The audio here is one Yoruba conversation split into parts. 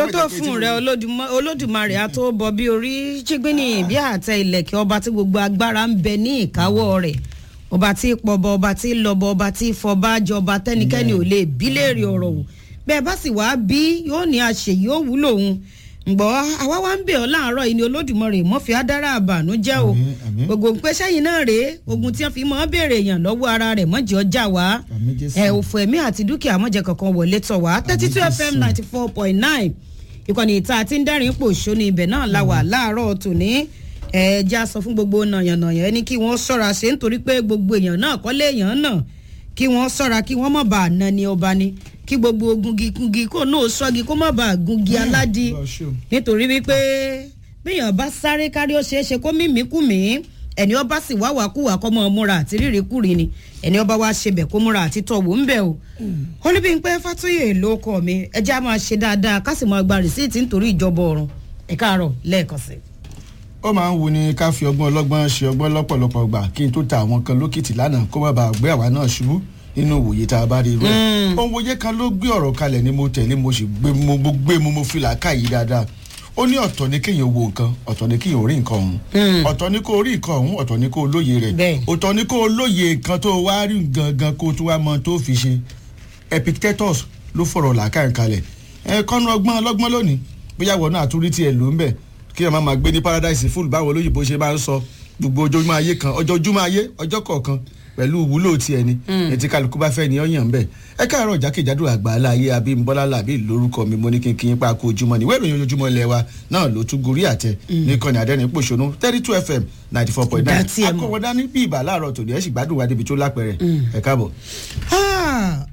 tó tó fún rẹ Olódùmọ- olódùmarè á tó bọ bí orí jígbínì bí àtẹ ìlẹ̀kẹ̀ ọba tí gbogbo agbára ń bẹ ní ìkáwọ́ rẹ̀ ọba tí pọbọ ọba tí lọbọ ọba tí fọba jọba tẹnikẹ́ni ò lè bí léèrè ọ̀rọ̀ wò bẹ́ẹ̀ bá sì wá bí yóò ní àṣeyí ó wúlò òun ǹgbọ́ àwa wá ń bẹ̀ ọ́ láàárọ̀ yìí ni olódùmarè mọ́fì adára àbànújẹ́ o Àmín, àmín. gbogbo ń pẹ́ sẹ́yìn náà rèé ogun tí wọ́n fi mọ́ béèrè èèyàn lọ́wọ́ ara rẹ̀ mọ́jì ọjà wá Àmín, Jésù. ẹ̀ òfò ẹ̀mí àti dúkìá mọ́jẹ kankan wọlé tọ̀ wá thirty two Jésù. fm ninety four point nine ìkànnì ìta àti ń dẹ́rìn pò ṣóní ibẹ̀ náà la wà láàárọ̀ tòní ẹ̀ẹ́djá sọ fún gbogbo nàyànnàyàn ẹni kí wọ́n ṣọ́ra ṣe nítorí pé gbogbo èèyàn náà kọ́lé èèyàn náà kí wọ́n ṣọ́ra kí wọ́n má bàa na ni ọba ni kí gbogbo gungi gungi kó náà ṣọ́gi kó má bàa gungi aládìí Lọ ṣó. nítorí wípé bíyàn bá sáré kárí ó ṣeé ṣe kó mímí kú mí ẹni ọba sì wá wà kúwà kọ́ mọ́ múra àti rírì kúri ni ẹni ọba wá ṣe bẹ̀ kó múra àti tọ̀wọ̀ ń bẹ̀ o. olúbíńpẹ́ fàtúyè ló kọ́ mi ẹjẹ́ á máa ṣe dáadáa ká sì máa gba rìsíìtì nítorí ìjọba ọ̀run ẹ káàárọ̀ lẹ́ẹ̀kan sí. ó máa ń wu ni ká fi ọgbọ́n ọlọ́gbọ́n ṣe ọgbọ́n lọ́pọ̀lọpọ̀ gbà kí n tó ta àwọn kan lókìtì lánàá kó má bàa gbé àwa náà ṣubú nínú òwòye tá a bá rí irú ẹ̀. ohun wòye kan ló gbé ọ̀rọ̀ kalẹ̀ ni mo tẹ̀lé mo sì gbé mo mo gbé mo mo fi làákà yìí dáadáa ó ní ọ̀tọ̀ ni kéèyàn wo nǹkan ọ̀tọ̀ ni kéèyàn rí nǹkan ọ̀hún ọ̀tọ̀ ni kó rí nǹkan ọ̀hún ọ̀tọ̀ ni kó lóye rẹ̀ Bẹ́ẹ̀. ọ̀tọ̀ ni kó lóye nǹkan tó wá rí gangan kó tó wá mọ tó fi ṣe epictetus ló fọ̀rọ̀ làákà kalẹ̀ ẹ kọ́nu ọgbọ́n ọlọ́gbọ́n lónìí bóyá wọ́n náà tún rí tiẹ̀ ló ń bẹ̀ kí ẹ má máa gbé ní paradise full báwo olóyìnbó ṣe máa ń sọ gbogbo ojoojúmọ́ ayé kan ọjọ́ ojúmọ́ ayé ọjọ́ kọ̀ọ̀kan pẹ̀lú ìwúlò tiẹ̀ ni ètí kálukú bá fẹ́ ni ọ̀yàn bẹ́ẹ̀ ẹ káàárọ̀ jákèjádò àgbáńlá ayé abímbọ́lá làbí lórúkọ mi mo ní kí n kí n pa kó ojúmọ́ ni wẹ́ẹ̀rọ ojoojúmọ́ ilẹ̀ wa náà ló tún gorí àtẹ ní kọ́ni àdẹ́rìn pòṣónú thirty two fm ninety four point nine Dá tiẹ̀ mọ̀. akọ̀wọ́dá ní bí ìbà láàárọ̀ tòní ẹ̀ sì gbádùn wa débi tó lápẹ̀rẹ̀ ẹ̀ káàbọ̀. Ah,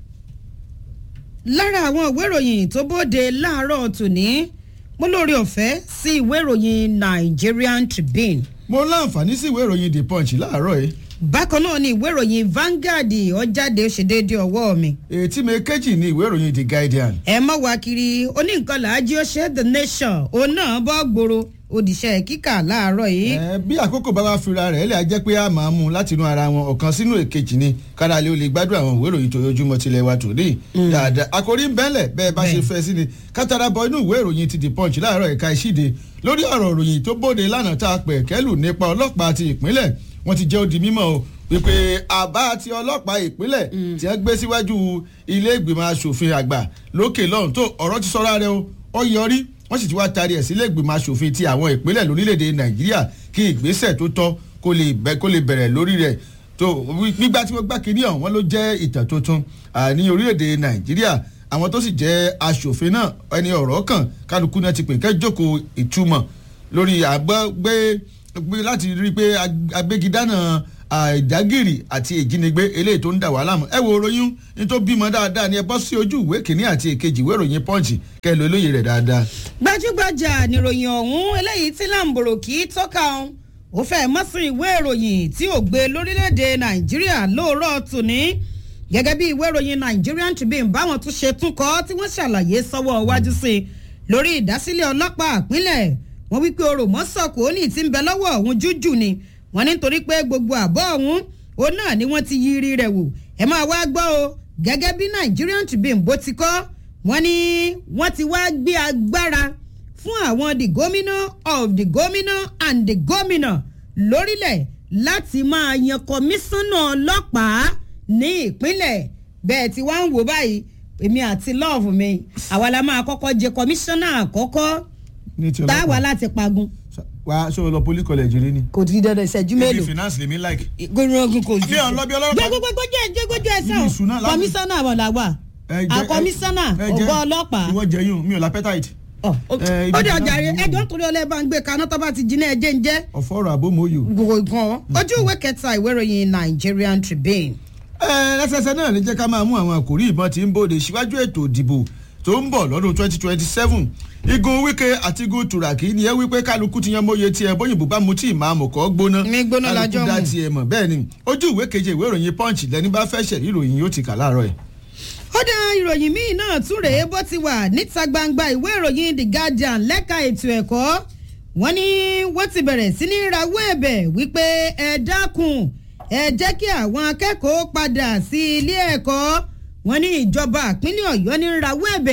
lára àwọn ìwé ìròyìn tó bóde láàárọ̀ tòní mo lórí ọ̀fẹ́ sí ìwé ìròyìn Nigerian Tribune mo láǹfààní sí ìwé ìròyìn the punch láàárọ̀ yìí bákan náà ni ìwé ìròyìn Vanguard ó jáde ó ṣe déédéé ọwọ́ mi ètí mi kejì ní ìwé ìròyìn the guardian ẹ mọ̀ wá kiri oníǹkan làájí ó ṣe the nation òun náà bọ́ gbòòrò òdìṣẹ́ kíkà láàárọ̀ yìí ẹ bí àkókò bá wá fira rẹ̀ lè jẹ́ pé a máa mú un láti inú ara wọn ọ̀kan sínú èkejì ni kára lè o lè gbádùn àwọn ìwé ìròyìn tóyójúmọ́ tilẹ̀ wa tòní dáadáa àkòrí ń bẹ́lẹ̀ bẹ́ẹ̀ bá ṣe Bẹ́ẹ̀. fẹ́ sí ni kátàrà bọ inú ìwé ìròyìn ti the punch láàárọ̀ ẹ̀ka ìṣíde lórí ọ̀rọ̀ ìròyìn tó bóde lánàá tá a pẹ̀ kẹ́lù nípa ọlọ́pàá ti ìpínlẹ̀ wọ́n ti jẹ́ ó di mímọ́ o wípé àbá ti ọlọ́pàá ìpínlẹ̀ tí wọ́n gbé síwájú ilé ìgbìmọ̀ asòfin àgbà lókè lọ́hùn tó ọ̀rọ̀ ti sọ́ra rẹ o ó yọrí wọ́n sì ti wá taari ẹ̀ sílé ìgbìmọ̀ asòfin ti àwọn ìpínlẹ̀ lórílẹ̀‐èdè nàìjíríà kí ìgbésẹ̀ tó tọ́ kó lè bẹ́ kó lè bẹ̀rẹ̀ lórí rẹ̀ tó gbígbá tí wọ́n gbá kiri ọ̀hún wọn ló jẹ́ ìtàn tuntun à, ní orílẹ̀‐èdè nàìjíríà àwọn tó sì jẹ́ asòfin náà ẹni ọ̀rọ̀ kan kálukú náà ti pè kẹ́ jókòó ìtumọ̀ lórí àgbọ̀ gbé gbé láti rí i pé ag- agbégidánà àìdágìrì àti ìjínigbé eléyìí tó ń dà wá láàmú ẹ wo ròyìn ní tó bímọ dáadáa ni ẹ bọ́ sí ojú ìwé kìíní àti èkejì ìwé ìròyìn pọ́ǹchì kẹ́ ẹ lo olóye rẹ̀ dáadáa. gbajúgbajà níròyìn ọ̀hún eléyìí tí làǹbòrò kì í tọ́ka ọ̀hún ó fẹ́ mọ́ sí ìwé ìròyìn tí ò gbé lórílẹ̀‐èdè nàìjíríà lóòrọ̀ tòní gẹ́gẹ́ bí ìwé ìròyìn Nigerian Tribune báwọn tún ṣe tún kọ́ tí wọ́n ṣàlàyé sọ́wọ́ iwájú sí i lórí ìdásílẹ̀ ọlọ́pàá ìpínlẹ̀ wọ́n wípé orò mọ́sọ̀kò ní ti ń bẹ lọ́wọ́ ọ̀hún jújù ni wọ́n ní nítorí pé gbogbo àbọ̀ ọ̀hún òun náà ni wọ́n ti yí rí rẹ̀ wò ẹ máa wá gbọ́ o gẹ́gẹ́ bí Nigerian Tribune bó ti kọ́ wọ́n ní wọ́n ti wá gbé agbára fún àwọn the governor of the governor and the governor lórílẹ̀ láti máa yan kọmíṣánná ọlọ́pàá ní ìpínlẹ̀ bẹ́ẹ̀ tí wọ́n ń wò báyìí èmi àti lọ́ọ̀fù mi àwa la máa kọ́kọ́ jẹ kọmíṣánná àkọ́kọ́ ní ti táwa ọlọ́pàá láti pagun wa ṣé o lọ poli college rí ni. kò tí dandan ìṣẹ́jú ibi mélòó finance lèmi like. gbẹ̀rùngùn kò Bí ọ̀n lọ bí ọlọ́pàá. gbẹgbẹgbẹgbẹ jẹ gbẹgbẹgbẹ ẹsẹ Ibi o ìṣúná láti- kọmíṣánná àwọn làwà ẹ jẹ́- àkọmíṣánná ẹ jẹ́- ọgá ọlọ́pàá ìwọ jẹyún mi ò lápẹ́tàìtì. Ọ, ó ẹ, ibi ó dé ìṣúná ọjà rẹ àwọn ẹjọ́ nítorí ọlẹ́ bá ń gbé kaná tó bá ti jiná ẹjẹ́ ń jẹ́ ọ̀fọ̀ ọ̀rọ̀ àbómọ́yò. gbogbo nǹkan ojú ìwé kẹta ìwé ìròyìn Nigerian Tribune. ẹ lẹ́sẹsẹ náà ní jẹ́ ká máa mú àwọn àkòrí ìbọn tí ń bòde síwájú ètò ìdìbò tó ń bọ̀ lọ́dún twenty twenty seven igun wike àti igun turaki ni ẹ wípé kálukú ti yan mọ́yé tiẹ̀ bóyìnbó bá mu tí ìmáàmù kọ́ gbóná Mi gbóná kálukú lájọ́ dá mu. tiẹ̀ mọ̀ bẹ́ẹ̀ ni ojú ìwé keje ìwé ìròyìn punch lẹni bá fẹ́ ṣẹ̀rí ìròyìn yóò ti kà láàárọ̀ ẹ̀. ó dá ìròyìn míì náà tún rèé bó ti wà níta gbangba ìwé ìròyìn The Guardian lẹ́ka ètò ẹ̀kọ́ wọ́n ní wọ́n ti bẹ̀rẹ̀ sí ní rawọ́ ẹ̀bẹ̀ wípé ẹ dákun ẹ jẹ́ kí àwọn akẹ́kọ̀ọ́ padà sí ilé ẹ̀kọ́ wọ́n ní ìjọba ìpínlẹ̀ Ọ̀yọ́ ní rawọ́ ẹ̀bẹ̀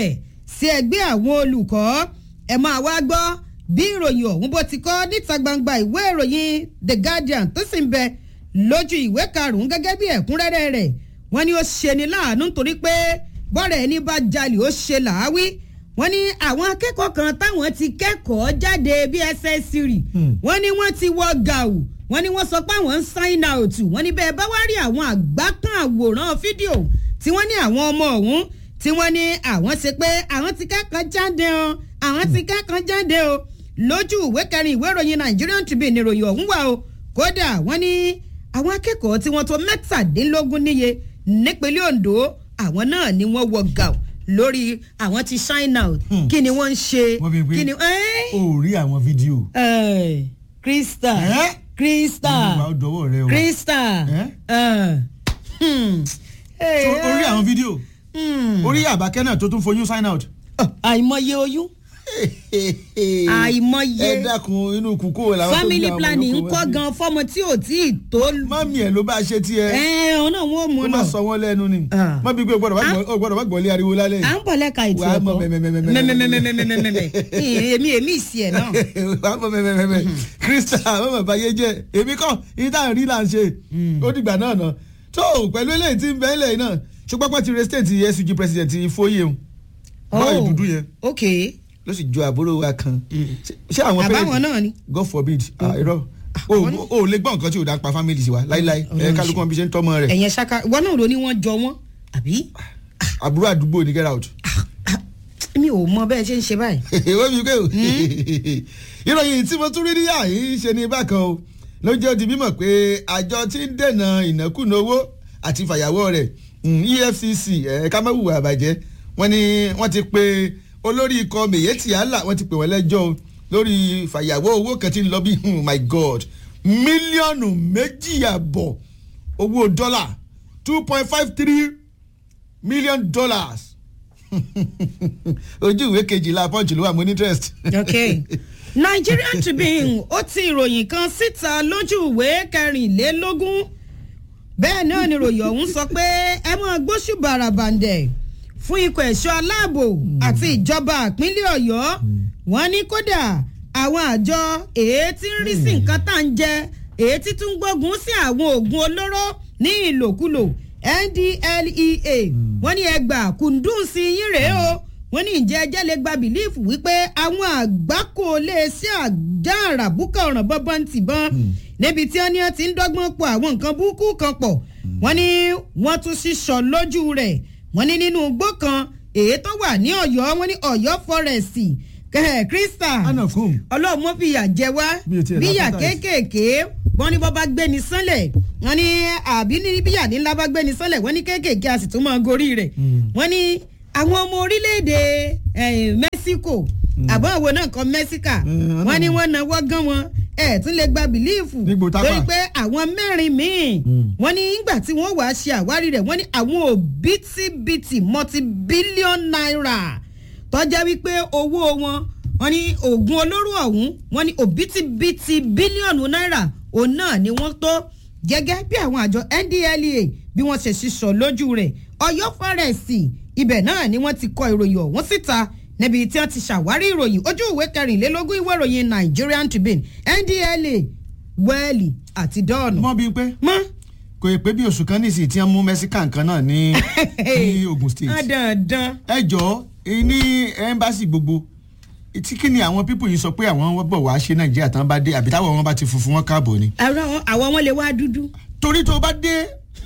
sí ẹgbẹ́ àwọn olùkọ́ ẹ máa wá gbọ́ bí ìròyìn ọ̀hún bó ti kọ́ níta gbangba ìwé ìròyìn the guardian tó sì ń bẹ lójú ìwé karùn-ún gẹ́gẹ́ bí ẹ̀kúnrẹ́rẹ́ rẹ̀ wọ́n ní ó ṣe ni láàánú nítorí pé bọ́rẹ̀ ẹni bá jalè ó ṣe làáwí wọ́n ní àwọn akẹ́kọ̀ọ́ kan táwọn ti kẹ́kọ̀ọ́ jáde bí ss3 wọ́n ní wọ́n ti wọ gàù wọ́n ní wọ́n sọ pé àwọn ń sign out wọ́n ní bẹ́ẹ̀ bá wá rí àwọn àgbákan àwòrán fídíò tí wọ́n ní àwọn ọmọ ọ̀hún tí wọ́n ní àwọn ṣe pé àwọn ti kẹ́kọ̀ọ́ jáde o àwọn ti kẹ́kọ̀ọ́ jáde o lójú ìwé kẹrin ìwé ìròyìn Nigerian Tribune ìròyìn ọ̀hún wà o kódà wọ́n ní àwọn akẹ́kọ̀ọ́ tí wọ́n tó mẹ́tàdínlógún níye nípínlẹ̀ Ondo àwọn náà ni wọ́n wọ gàù lórí àwọn ti shine out kí ni wọ́n ń ṣe Wọ́n fi pé kí ni. o rí àwọn fídíò. Ẹ, Krista Ẹ́? Krista ìwà ọdọwọ rẹ o. Krista Ẹ́? ẹ, hmm, So, o rí àwọn fídíò. hmm, orí àbákẹ́ náà tó tún foyún sign out. àìmọye oyún àìmọye ẹ dákun inú kúkú làwọn tó bí family àwọn planning ń olóko kọ́ wá sí. gan fọ́mọ tí ò tí ì tó mọ́mí ẹ̀ ló bá ṣe tiẹ̀. ẹ ọ̀nà wọn ò mú ó un má náà sọ wọ́n lẹ́nu ni. Ah. mọ́ bí pé o gbọ́dọ̀ má gbọ́- o gbọ́dọ̀ má gbọ́lé ariwo lálẹ́ à yìí. ń bọ̀ lẹ́ka ètò Wàá mọ ẹ̀kọ́ mẹ́mẹ́mẹ́mẹ́mẹ́. mẹ́mẹ́mẹ́mẹ́mẹ́mẹ́ èmi èmi ìsì ẹ̀ náà wàá mọ mẹ́mẹ́mẹ́mẹ́. krista àwọn bàbá yé jẹ́ èmi kọ́ yìí tá à ń rí là ń ṣe. ó dìgbà náà nà. tó pẹ̀lú eléyìí tí ń bẹ́ ilẹ̀ yìí náà ṣùgbọ́n pẹ́ ti re state SUG president Foyè o. báyìí dúdú yẹn ok ló sì jọ àbúrò wa kan. Ṣé- ṣé àwọn àbáwọn náà ni God forbid ah, irọ́ o ò lè gbọ́ nǹkan tí o dá pa family sí wa láíláí ẹ kálukú wọn bí ṣe ń tọ́mọ rẹ̀ ẹ̀yẹn ṣaka ìwọ náà ló ní wọ́n jọ wọ́n àbí àbúrò àdúgbò ní get out. mi ò mọ bẹ́ẹ̀ ṣe ń ṣe báyìí wọ́n fi pé o ìròyìn tí mo tún rí níyà yìí ṣe ní bákan o ló jẹ́ ó di mímọ̀ pé àjọ tí ń dènà ìnákúnà owó àti fàyàwọ́ rẹ̀ mm, EFCC ẹ̀ka mẹ́wùwà àbàjẹ́ wọ́n ní wọ́n ti pe olórí ikọ̀ Miyetti Allah wọ́n ti pè wọ́n lẹ́jọ́ o lórí fàyàwọ́ owó kan tí ń lọ bí oh my God mílíọ̀nù méjì àbọ̀ owó dọ́là two point five three million dollars ojú ìwé kejìlá punch ló wà mo ní interest. ok Nigerian Tribune ó ti ìròyìn kan síta lójú ìwé kẹrìnlélógún bẹ́ẹ̀ náà ni ìròyìn ọ̀hún sọ pé ẹ máa gbóṣù bàràbàǹdẹ̀ fún ikọ̀ ẹ̀ṣọ́ aláàbò àti ìjọba ìpínlẹ̀ Ọ̀yọ́ wọ́n ní kódà àwọn àjọ èyí tí ń rí sí nǹkan tá à ń jẹ èyí tí tún gbógun sí àwọn oògùn olóró ní ìlòkulò NDLEA wọ́n ní ẹgbàá kùndùnsí yín rèé o wọ́n ní ìjẹ́ ẹjẹ́ lè gba bìlífù wípé àwọn àgbákò lè ṣe àjà àràbùkà ọ̀ràn bọ́bọ́n ti bọ́n níbi tí wọ́n ní wọ́n ti ń dọ́gbọ́n pọ̀ àwọn nǹkan burúkú kan pọ̀ wọ́n ní wọ́n tún ṣíṣọ lójú rẹ̀ wọ́n ní nínú igbó kan èyí tó wà ní Ọ̀yọ́ wọ́n ní Ọ̀yọ́ fọ́rẹ́sì kẹ́hẹ́ Krista anakum ọlọ́run mọ́ fìyà jẹ wá Bí o tiẹ̀ bíyà lápẹ́tà yìí. kéékèèké wọ́n ní bọ́ bá gbé ni sánlẹ̀ wọ́n ní àbí ní bíyà ní ńlá bá gbé ni sánlẹ̀ wọ́n ní kéékèèké a sì tún máa gorí rẹ̀ wọ́n ní àwọn ọmọ orílẹ̀-èdè eh, Mexico àbọ̀ àwọn náà kan Mexica Mm, wọ́n ní wọ́n náwó gan wọn ẹ̀ tún lè gba bìlíìfù Nígbò tápà. torí pé àwọn mẹ́rin míì wọ́n ní ìgbà tí wọ́n wàá ṣe àwárí rẹ̀ wọ́n ní àwọn òbítíbitì multi-billion naira tọ́já wípé owó wọn wọ́n ní oògùn olóró ọ̀hún wọ́n ní òbítíbitì bílíọ̀nù náírà òun náà ni wọ́n tó gẹ́gẹ́ bí àwọn àjọ NDLEA bí wọ́n ṣe ṣiṣọ́ lójú rẹ̀ Ọ̀yọ́ fọ́rẹ́sì ibẹ̀ náà ni wọ́n ti kọ ìròyìn ọ̀hún síta níbi tí wọ́n ti ṣàwárí ìròyìn ojú ìwé kẹrìnlélógún ìwé ìròyìn Nigerian Tribune NDLEA wẹ́ẹ̀lì àti dọ́ọ̀nù. mọ bíi pé mọ́ kò yẹ pé bí oṣù kan nísìsiyìí tí wọ́n mú mexican kan náà ní ní Ogun State dandan. ẹ jọ ní ẹmbásì gbogbo tí kí ni àwọn pípù yìí sọ pé àwọn bọ̀ wá ṣe Nàìjíríà tán bá dé àbí táwọn wọn bá ti funfun wọn káàbọ̀ ni. àwọn àwọn wọn lè wá dúdú. torí tó bá dé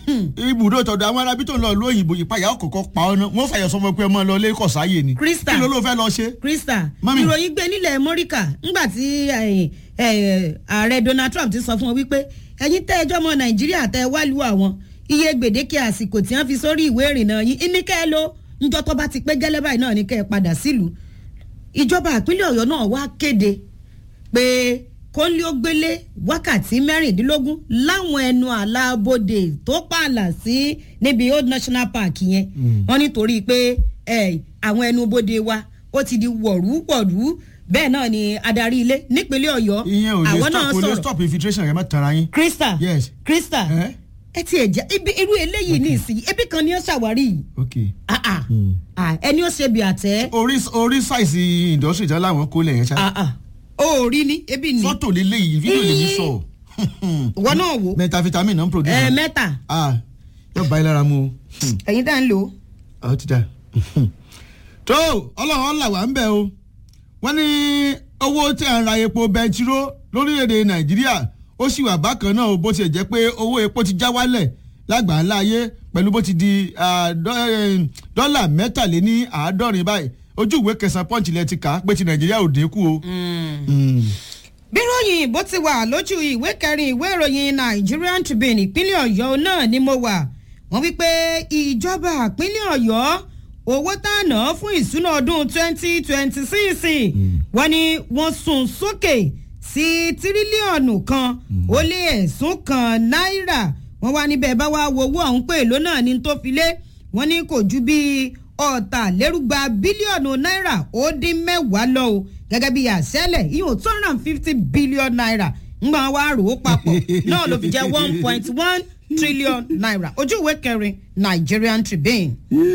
ibùdó tọ̀dọ̀ àwọn arábí tó ń lọ lóyìnbó ìpayà ọ̀kọ̀ọ̀kọ̀ pa ọ́nà wọ́n fàyọ̀ sọmọ pé ọmọ lọ lé kọ̀sáyè ni Krista. kí ló ló fẹ́ lọ ṣe. Krista Mami. ìròyìn gbé nílẹ̀ mọ́ríkà ńgbà tí eh, eh, ààrẹ Donald Trump ti sọ fún wọn wípé ẹ̀yin tẹ́ ẹjọ́ ọmọ Nàìjíríà tẹ́ ẹ wá lu àwọn iye gbèdéke àsìkò tí wọ́n fi sórí ìwé ìrìnnà yín ní kẹ́ ẹ ló ńjọ́ tó bá ti pé gẹ́lẹ́ báyìí náà ní kẹ́ ẹ padà sílùú ìjọba ìpínlẹ̀ Ọ̀yọ́ náà wá kéde pé kóńlé ó gbélé wákàtí mẹ́rìndínlógún láwọn ẹnu àlàbodè tó pààlà sí níbi Old National Park yẹn wọ́n nítorí pé eh, àwọn ẹnu bodè wa ó ti di wọ̀rú wọ̀rú bẹ́ẹ̀ náà ni adarí ilé nípínlẹ̀ Ọ̀yọ́ ìyẹn ò lè àwọn stop náà kò lè sọ̀rọ̀ stop infiltration rẹ má tara yín. Krista Yes. Krista Eh? ẹ ti ẹ̀ jẹ́ ibi irú eléyìí ní ìsìn ebi kan ni ó ṣàwárí yìí ok Ah, ah. Ah, ẹni ó ṣe bí àtẹ orí orí sáìsì industry tán láwọn kó lẹ̀ yẹn ṣá Ah, ah. ó rí ni ebi ni fọ́tò lélẹ́yìí fídíò lè ní sọ ìwọ náà wò metavitamin náà ń produce ẹ mẹ́ta ah yóò bá yín lára mu o. Hmm. ẹ̀yin tá ń lò ó. ọ ti da tó ọlọ́run ọ̀là wà ń bẹ̀ o wọ́n ní owó tí à ń ra epo bẹntiró lórílẹ̀‐èdè nàìjíríà ó sì wà bákan náà o bó tiẹ̀ jẹ́ pé owó epo ti já wálẹ̀ lágbàńlá ayé pẹ̀lú bó ti di ah, dọ́- eh, dọ́là mẹ́tàléní àádọ́rin báyìí ojú ìwé kẹsàn-án pọ́ǹchì lẹ ti kà á pé ti nàìjíríà ò dínkù o. Mm. bíròyìn bó ti wà lójú ìwé kẹrin ìwé ìròyìn Nigerian Tribune ìpínlẹ̀ Ọ̀yọ́ náà ni mo wà wọ́n wí pé ìjọba ìpínlẹ̀ Ọ̀yọ́ owó tá a ná fún ìsúná ọdún twenty twenty six wọ́n ní wọ́n sún sókè sí tírílíọ̀nù kan ó lé ẹ̀sùn kan náírà wọ́n wá níbẹ̀ bá wá wo owó ọ̀hún pé èló náà ní tó fi lé wọ́n ní kò ju bíi ọ̀tàlérúgba bílíọ̀nù náírà ó dín mẹ́wàá lọ o gẹ́gẹ́ bí àṣẹlẹ̀ ìyóò two hundred and fifty billion naira ńgbà wá rò ó papọ̀ náà ló fi jẹ́ one point one trillion naira ojú ìwé kẹrin Nigerian Tribune.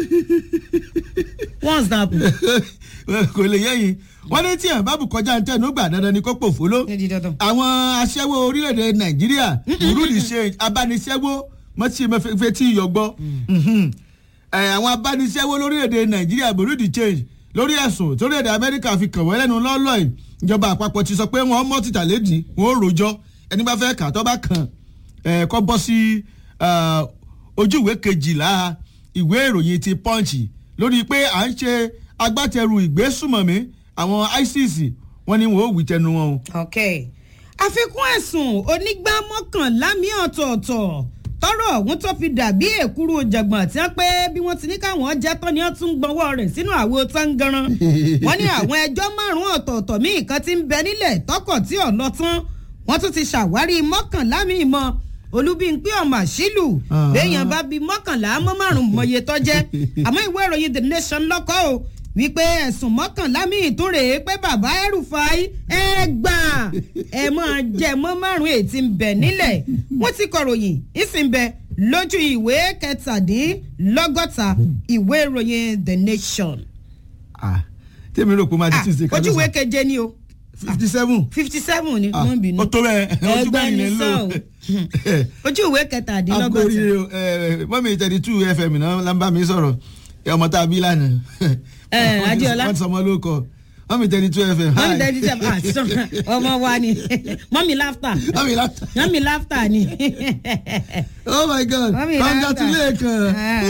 what's that? kò lè yẹ́yìn wọ́n ní tí ẹ̀ bá bù kọjá ntẹ́nu gbà dandan ni kó pò fóló. ní di dandan. àwọn aṣẹ́wó orílẹ̀-èdè nàìjíríà burundi ṣe abániṣẹ́wó mọ́tí mẹ́fẹ́ tí yọ gbọ́ Ẹ̀, àwọn abániṣẹ́wó lórílẹ̀-èdè nàìjíríà burundi change lórí ẹ̀sùn torílẹ̀-èdè amẹ́ríkà fi kàn wọ́n lẹ́nu lọ́lọ́ yìí ìjọba àpapọ̀ ti sọ pé wọ́n mọ́ títà lédi wọ́n ó rojọ́ ẹni bá fẹ́ kà tó bá kàn ẹ̀, kọ́ bọ́ sí ah, ojú ìwé kejìlá ìwé ìròyìn ti punch lórí pé à ń ṣe agbátẹrù ìgbésùmọ̀mí àwọn isis wọ́n ní wọ́n ó wí tẹnu wọn o. ok àfikún ẹ̀sùn onígbà mọ́kànlá mi ọ̀tọ̀ọ̀tọ̀ tọrọ ọ̀hún tó fi dàbí èkúrú jàgbọ̀n tí wọ́n pé bí wọ́n ti ní káwọn jẹ́ tán ni wọ́n tún gbọ́wọ́ rẹ̀ sínú àwo tangaran wọ́n ní àwọn ẹjọ́ márùn-ún ọ̀tọ̀ọ̀tọ̀ míì kan ti ń bẹ nílẹ̀ tọkọ̀ tí ò lọ tán wọ́n tún ti ṣàwárí mọ́kànlá mi mọ́ olúbíńpé ọmọ àṣìlù Ah. béèyàn bá bí mọ́kànlá mọ́ márùn-ún mọ̀ye tó jẹ́ àmọ́ ìwé ìròyìn the nation lọ́kọ́ o wípé ẹ̀sùn mọ́kànlá míì tún rèé pé bàbá ẹrùfàì ẹ gbà ẹ máa jẹ mọ́ márùn-ún ètí ń bẹ nílẹ̀ wọ́n ti kọ̀ròyìn ìsìn bẹ lójú ìwé kẹtàdínlọ́gọ́ta ìwé ìròyìn the nation. Ah, tèmi rò pé máa di Ah, tuesday ojú ìwé keje ni o fifty seven fifty seven ni wọ́n bínú ó tó bẹ́ẹ̀ ojú Ẹgbẹ́ bẹ́ẹ̀ ni nílẹ̀ ń lò sọ ojú ìwé kẹtàdínlọ́gọ́ta. akóríire mọ́mí thirty two fm náà la ń bá mi sọ̀rọ̀ ẹ, ọmọ tá a bí lánàá Ẹ, Adéọlá. wọ́n ti sọmọ ló kọ mọ́mí thirty two fm mọ́mí hi. tẹ́tí tẹ́ ah sọ ọmọ wa ni mọ́mí láftà mọ́mí láta mọ́mí láftà ni. oh my god Mọ́mí congratulations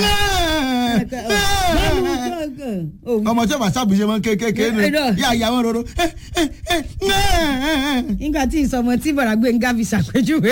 ọmọ tí o bá sábùjẹ mọ kékeré nù Ẹ, ẹ, yà yà wọn roro nígbà tí ìsọmọ tí bọ̀dà gbẹ̀ngà fi ṣàpèjúwe.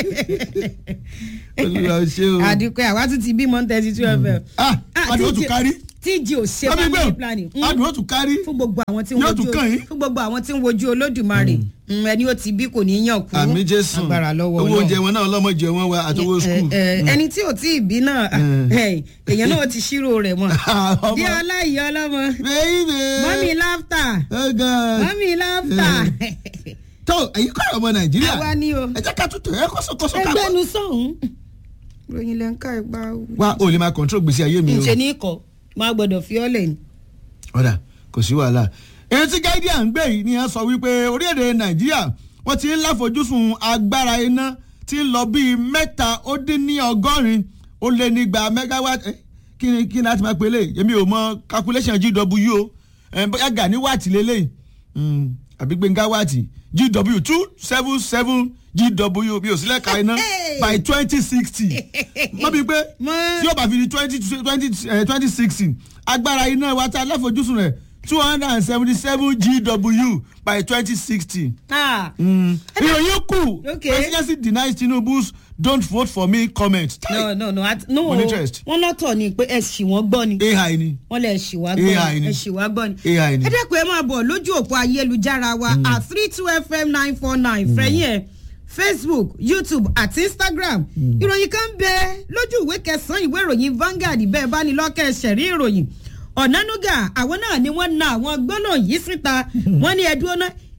olùwà ṣe o àdìpẹ́ àwa tún ti bímọ thirty two fm. ah adùn ó tún kárí tíjì ò ṣe ọmọ family ẹgbẹ́ planning. o adùn ó tún kárí fún gbogbo àwọn tí ń Yóò wojú tún kàn yín. fún gbogbo àwọn tí ń wojú olódùmarè Mm, ẹni ó ti bí kò ní yàn kú àmì jésù agbára lọ́wọ́ owó Ọlọ́run. oúnjẹ wọn náà ọlọ́mọdé wọn wa àtọwọ́ skul. Ẹ, ẹ, ẹni tí ò tí ì bí náà ẹ, èèyàn náà ti ṣírò rẹ̀ mọ́ Ọmọ. bí ọláyé ọlọ́mọ baby mọ́mí láftà oh god mọ́mí láftà tó èyí kọ́ ọmọ nàìjíríà àwa ni o ẹ jẹ́ ká tutù ẹ kọ́sọ́kọ́sọ́ ká ẹgbẹ́ nu sọ̀hún ròyìn lẹ́ńkà ìgbà wá o lè máa control gbèsè ayé mi o ǹṣe ní ikọ̀ máa gbọ́dọ̀ fi ọ́ lẹ̀ ni. ọ̀dà kò sí wàhálà èyí tí guardian gbé yìí ni ẹ sọ wípé orílẹ̀-èdè nàìjíríà wọ́n ti ń láfojúsùn agbára iná tí ń lọ bíi mẹ́ta ó dín ní ọgọ́rin ó lé nígba megawatt eh, kí ni kí ni a ti máa pèlè èmi ò mọ calculation gw o eh, bóyá gà ní wáàtì lélẹ́yìn Mm, àbí gbẹ̀ngà wáàtì gw two seven seven gw bí òsínlẹ̀ ka iná by twenty sixty mọ́ bíi pé Mọ́- tí yóò bá fi di twenty twenty twenty sixteen agbára iná wa tá a láfojúsùn rẹ̀ two hundred and seventy seven gw by twenty sixty. Ah, ìròyìn kù Okay. presidency denies tinubu's don't vote for me comment. no no no at- no Mo ní interest. wọ́n lọ́tọ̀ ni pé ẹ ṣì wọ́n gbọ́ ni ai ni wọ́n lè ṣì wá gbọ́ AI ni ni. ẹ ṣì wá gbọ́ ni. ai ni. ẹ dẹ́kun ẹ máa bọ̀ lójú òpó ayélujára wa at three two fm nine four nine fẹ̀yìn ẹ̀ facebook youtube àti instagram ìròyìn kan bẹ lójú ìwé kẹsàn-án ìwé ìròyìn Vanguard bẹ́ẹ̀ bá ní lọ́kẹ́ ṣẹ̀rí ìròyìn ọ̀nánúgà àwọn náà ni wọ́n na àwọn gbọ́nà yìí síta wọ́n ní ẹ̀dùn ọ̀nà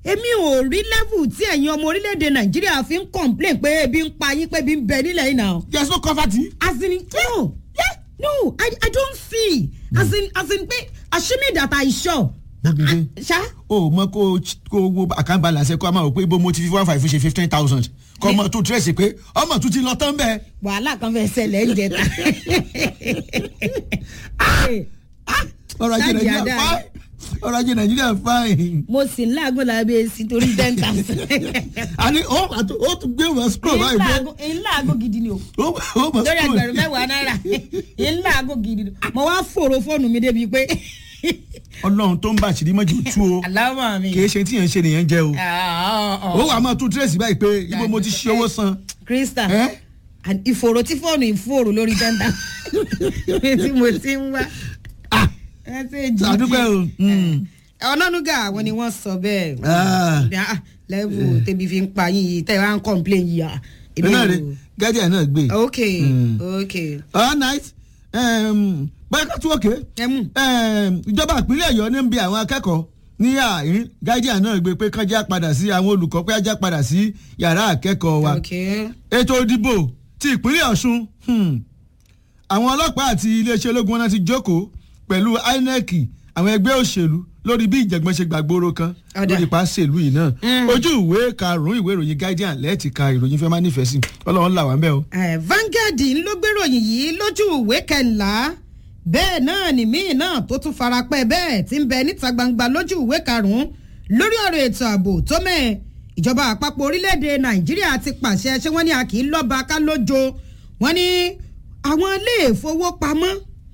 èmi ò rí level tí ẹ̀yin ọmọ orílẹ̀-èdè nàìjíríà fi ń complain pé ebi ń pa yín pé ebi ń bẹ nílẹ̀ yìí náà. there is no comforting. as in no no I, I don't see as in as in pé assuming that I sure. Gbàgede. ṣá o mọ kó kó wo account balance ẹ kó a máa wò pé ibo mo ti fi one five ṣe fifteen thousand kọ́ ọmọ tó tírẹ̀sì pé ọmọ tó ti lọ tán bẹ́ẹ̀. wàhálà kan fẹ́ ṣẹlẹ̀ ń jẹta. ọrọ̀ ajé Ṣáàjì nàìjíríà àdá. fine ọrọ̀ ajé nàìjíríà fine. mo sì ń láàgùn lábẹ́ èsì torí ten thousand. àní ó mà tó- ó tún gbé wọn scroll báyìí bó ìlàgùn gidi ni o ó ó mọ̀ lórí scroll. ẹgbẹ̀rún mẹ́wàá náírà ìlàgùn gidi ni mo wá fòrò fóònù mi débi pé ọlọ́run tó ń bá àṣírí mọ́jú tú o aláwọ̀ mi. kì í ṣe tí yẹn ń ṣe nìyẹn jẹ́ o. Ah, ah, ó ah. wàá máa tún tírẹ̀sì báyìí pé ibo mo ti ṣe owó san. krista ẹ́ and ìfòrò tí fóònù ìfòrò lórí tẹ́ńtà tí mo ti ń wá. ah ẹ ṣe jí àdúpẹ́ o. mm. ọ̀nànúgà àwọn ni wọ́n sọ bẹ́ẹ̀. Ah. Ah, lẹ́wù tẹ́bi fi ń pa yín yìí tẹ́ ẹ wá ń complain yìí à. ẹ náà rè gẹ́gẹ́ náà gbé. ok Mm. ok all night um, báyìí ká tún òkè ẹ mú. um, ìjọba ìpínlẹ̀ ọ̀yọ́ ní ń bi àwọn akẹ́kọ̀ọ́ ní àárín gájíà náà gbé pé kánjá padà sí àwọn olùkọ́ pé ajá padà sí yàrá akẹ́kọ̀ọ́ wa ok ètò ìdìbò ti ìpínlẹ̀ ọ̀ṣun hmm, àwọn ọlọ́pàá àti iléeṣẹ́ ológun wọn náà ti jókòó pẹ̀lú inec àwọn ẹgbẹ́ òṣèlú lórí bí ìjẹ̀gbọ́n ṣe gbàgbóró kan Ọ̀dà. lórí pàṣẹlú yìí náà Mm. ojú ìwé karùn-ún ìwé ìròyìn guardian lẹ́ẹ̀tì ka ìròyìn fẹ́ máa nífẹ̀ẹ́ sí ọlọ́run là wá ń bẹ́ o. Eh, Vanguard ń ló gbéròyìn yìí lójú ìwé kẹńlá bẹ́ẹ̀ náà ni míì náà tó tún farapẹ́ bẹ́ẹ̀ tí ń bẹ níta gbangba lójú ìwé karùn-ún lórí ọ̀rọ̀ ètò ààbò tó mẹ́ ìjọba àpapọ̀ orílẹ̀-èdè nàìjíríà ti pàṣẹ ṣé wọ́n ní a kì í lọ́ba ká lójo wọ́n ní àwọn ilé ìfowópamọ́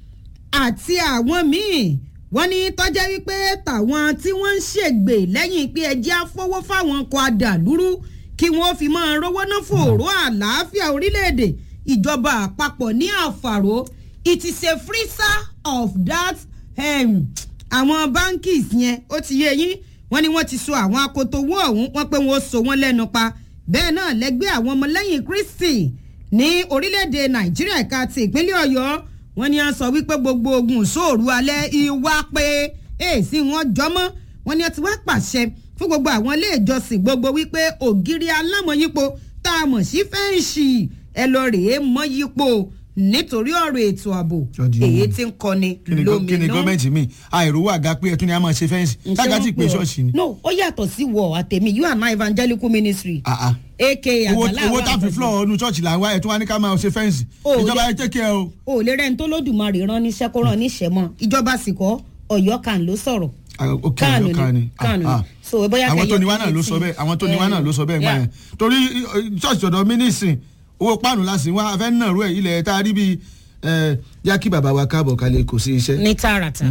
àti àwọn míì wọ́n ní tọ́jẹ́ wípé tàwọn tí wọ́n ń ṣègbè lẹ́yìn pé ẹjẹ́ afọwọ́ fáwọn ọkọ̀ adàlúrú kí wọ́n fi máa rówó ná fòró àlàáfíà orílẹ̀-èdè ìjọba àpapọ̀ ní àfàró it is a freezer of that um, àwọn bankis yẹn ó ti yé yín wọ́n ní wọ́n ti so àwọn akoto owó ọ̀hún wọ́n pé wọ́n so wọ́n lẹ́nu pa bẹ́ẹ̀ náà lẹ́gbẹ́ àwọn ọmọlẹ́yìn kristi ní orílẹ̀-èdè nàìjíríà ẹ̀ka ti ìpínlẹ̀ ọ̀yọ́ wọ́n ní a sọ wípé gbogbo ogun sóòrù alẹ́ ìwà pé èsì wọn jọmọ́ wọ́n ní a ti wá pàṣẹ fún gbogbo àwọn ilé ìjọsìn gbogbo wípé ògiri alámọ̀yípo tá a mọ̀ sí fẹ́ǹsì ẹ lọ rèé mọ́yípo nítorí ọ̀rọ̀ ètò ààbò Jọ́dí èyí ọmọ. tí ń kọni kí ni gọ- kí ni lóminú. gọ́ọ̀mẹ̀ntì mi àìrówó àga pé ẹtún ni a máa ṣe fẹ́ǹsì Ǹjẹ́ sága wọ́n tí pé pè ọ́? ṣọ́ọ̀ṣì ni. no ó yàtọ̀ sí wọ àtẹ̀mí you and my evangelical ministry Ah, ah. aka owó àgbàlá owó àwọn tá a fi àgbàdo. flọ̀ ọ̀nù ṣọ́ọ̀ṣì là ń wá ẹ̀tún wa ní ká máa ṣe fẹ́ǹsì Oh, ìjọba yeah. ẹ tẹ́kẹ̀ o. o ò lè rẹ́ni tó lódùmarè rán níṣẹ́ kó rán níṣẹ́ mọ́ ìjọba sì kọ́ ọ̀yọ́ kan ló sọ̀rọ̀ Ah, ok Kánù ọ̀yọ́ kan ni Ah, kánù ah. ni so bóyá àwọn tó kẹyọ ní wá náà ló sọ bẹ́ẹ̀ àwọn tó ní wá náà ló sọ bẹ́ẹ̀ máa yẹn torí eh, ṣọ́ọ̀ṣì ọ̀dọ̀ mi nísìn owó páànù la sì ń wá afẹ́ náà rú ẹ̀ ilẹ̀ tá a rí bíi eh, yá kí bàbá wa káàbọ̀ kalẹ̀ kò sí iṣẹ́ ní tààràtà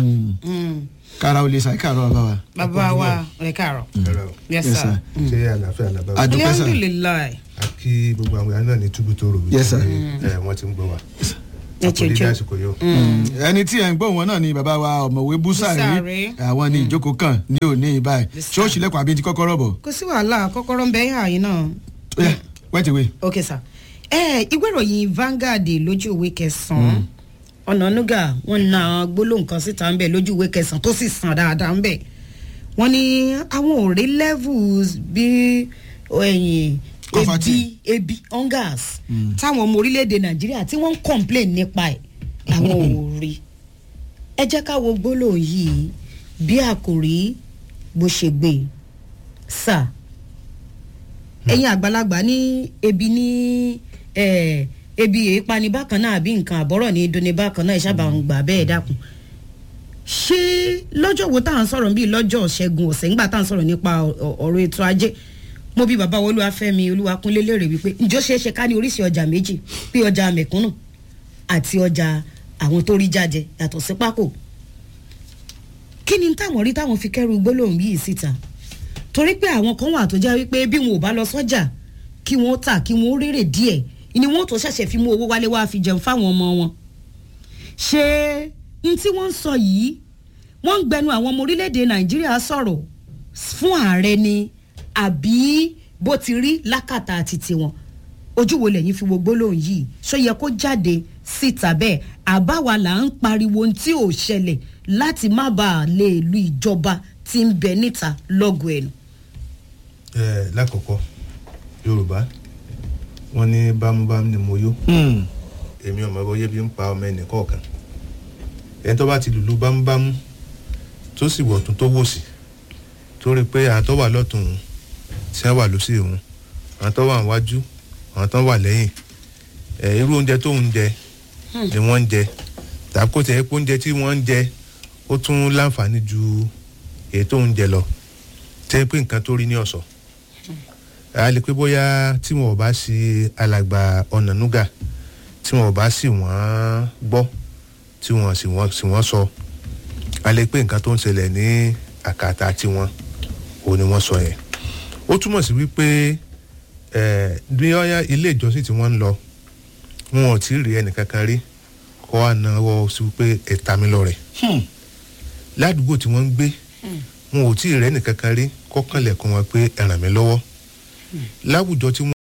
kára o lè ṣàì káàrọ̀ bàbá wa. bàbá wa ẹ káàárọ̀ Hello. yes Yes, sir sir. ṣé àlàáfíà làbá wa. Adúpẹ́ sà. alhamdulilayi a kí gbogbo àwọn èèyàn náà ní túbú tó rò Yes, sir. ẹ wọ́n ti ń gbọ́ wa. Ẹ àpò dídá jẹ́jẹ́. àsìkò yóò. ẹni tí ẹ ń gbọ́ wọn náà ni bàbá wa ọ̀mọ̀wé búsàrí Búsàrí. àwọn ni ìjókòó kan ní òní báyìí Yes, ṣé ó ṣílẹ̀kùn àbí ti kọ́kọ́rọ́ bọ̀ kò sí wàhálà kọ́kọ́rọ́ ń bẹ yín àyín náà Ó yá, wẹ́tìwé. ok sir ẹ ìwé ìròyìn Vanguard lójú ìwé kẹsàn-án ọ̀nànúgà wọn na gbólóhùn kan síta ń bẹ lójú ìwé kẹsàn-án tó sì sàn dáadáa ń bẹ wọn ní àwọn ò rí levels bí ẹ̀yìn Kọfàtì. ebi ebi hungers táwọn ọmọ orílẹ̀-èdè Nàìjíríà tí wọ́n ń complain nípa ẹ̀ àwọn ò rí ẹ jẹ́ ká wo gbólóhùn yìí bí àkòrí bó ṣe gbé e. sáà ẹ̀yin àgbàlagbà ní ebi ní eh, ebi èépani bákan náà àbí nǹkan àbọ̀rọ̀ ní dunni bákan náà ìṣàbà ń gbà bẹ́ẹ̀ dákun ṣé lọ́jọ́ wo tá à ń sọ̀rọ̀ bíi lọ́jọ́ ṣẹ́gun ọ̀sẹ̀ ńgbà tá à ń sọ̀rọ̀ nípa ọ- ọ̀rọ̀ ètò ajé mo bí bàbá olúwafẹ́mi olúwakúnlé léèrè wípé ǹjọ́ ṣeé ṣe ká ní oríṣi ọjà méjì bí ọjà mẹ̀kúnnù àti ọjà àwọn tó rí jáde yàtọ̀ sí pákó kí ni táwọn rí táwọn fi kẹ́rù gbólóhùn yìí síta torí pé àwọn kan wà tó jẹ́ wípé bí wọn ò bá lọ sọ́jà kí wọ́n tà kí wọ́n rèrè díẹ̀ ni wọ́n tó ṣẹ̀ṣẹ̀ fi mú owó wálé wá fi jẹun fáwọn ọmọ wọn. ṣé n tí wọ́n ń sọ yìí wọ́n ń gbẹnu àwọn ọmọ orílẹ̀-èdè nàìjíríà sọ̀rọ̀ fún ààrẹ ni àbí bó ti rí lákàtà àti tiwọn ojú wo lẹ́yìn fi wo gbólóhùn yìí ṣó yẹ kó jáde síta bẹ́ẹ̀ àbáwa là ń pariwo ohun tí ò ṣẹlẹ̀ láti má bàa lè lu ìjọba tí ń bẹ níta lọ́gọ̀ ẹ̀nu. ẹ lákọ̀ọ́kọ́ yorùbá wọ́n ní bámúbámú ni mo yó èmi ọmọ bóyá bí ń pa ọmọ ẹnì kọ̀ọ̀kan ẹni tó bá ti lùlù bámúbámú tó sì wọ̀ tún tó wò sí tó rí i pé àwọn tó wà lọ́tún òun tí wọ́n wà lọ́sí òun àwọn tó wà níwájú àwọn tó wà lẹ́yìn ẹ̀ irú oúnjẹ tó ń jẹ ni wọ́n ń jẹ tàbí kò tẹ̀ pé oúnjẹ tí wọ́n ń jẹ ó tún láǹfààní ju èyí tó ń jẹ lọ tẹ́ pé nǹkan tó rí ní ọ̀sọ̀ a lè pé bóyá tí wọn ò bá ṣe alàgbà ọ̀nànúgà tí wọn ò bá sì wọ́n gbọ́ tí wọ́n sì wọ́n sì wọ́n sọ a lè pé nǹkan tó ń ṣẹlẹ̀ ní àkàtà tiwọn òun ni wọ́n sọ yẹn ó túmọ̀ sí wípé ẹ̀ bí ọ̀yá ilé ìjọsìn tí wọ́n ń lọ wọn ò tí ì rí ẹnìkankan rí kọ́ wa náwó sí wípé ẹ̀ta mi lọ rẹ̀ ládùúgbò tí wọ́n ń gbé wọn ò tí ì rẹ́ nìkankan rí kọ́kànlẹ̀kùn wọn pé ẹ ràn mí lọ́wọ́ láwùjọ tí wọ́n